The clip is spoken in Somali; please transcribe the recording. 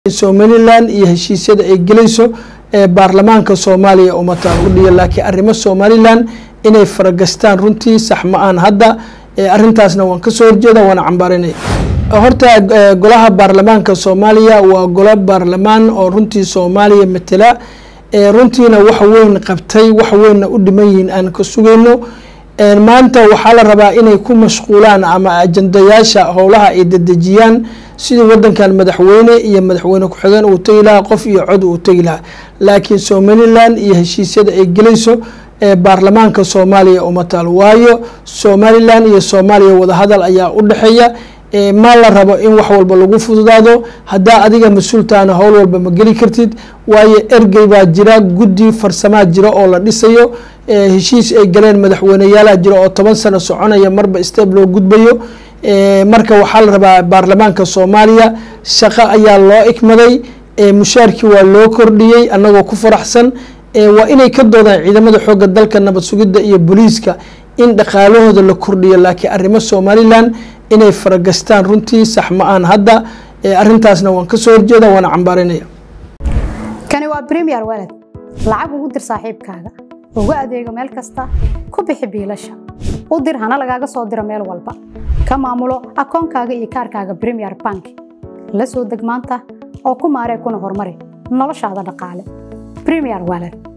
somalilan iyo heshiisyada ay gelayso ee baarlamaanka soomaaliya umataan u dhiya laakiin arrimo somalilan inay faragastaan runtii sax ma aan hadda arrintaasna waan kasoo horjeeda waana cambaarinay horta golaha baarlamaanka soomaaliya waa golo baarlamaan oo runtii soomaaliya matela runtiina wax weyn qabtay wax weynna u dhiman yihiin aan ka sugayno maanta waxaa la rabaa inay ku mashquulaan ama ajandayaasha howlaha ay dedejiyaan sidii wadankan madaxweyne iyo madaxweyne ku-xigeen uu tegi lahaa qof iyo cod uu tegi lahaa laakiin somalilan iyo heshiisyada ay gelayso ee baarlamaanka soomaaliya uma taal waayo somalilan iyo soomaaliya wadahadal ayaa u dhexeeya ma la rabo in wax walba lagu fududaado haddaa adiga mas-uultaana howl walba ma geli kartid waayo ergey baa jira guddi farsamaa jira oo la dhisayo heshiis ay galeen madaxweyneyaalaha jira oo toban sano soconaya marba steeb loo gudbayo marka waxaa la rabaa baarlamaanka soomaaliya shaqo ayaa loo ikmaday mushaarkii waa loo kordhiyey annagoo ku faraxsan waa inay ka doodaan ciidamada xooga dalka nabad sugidda iyo booliiska in dhaqaalahooda la kordhiyo laakiin arrimo somalilan inay faragastaan runtii sax ma aan hadda arrintaasna waan kasoo horjeeda waana cambaarinaya kani waa bremier walad lacag ugu dir saaxiibkaaga ugu adeego meel kasta ku bixi biilasha u dir hana lagaaga soo diro meel walba ka maamulo akoonkaaga iyo kaarkaaga bremier bank la soo deg maanta oo ku maaree kuna horumari noloshaada dhaqaale bremier walad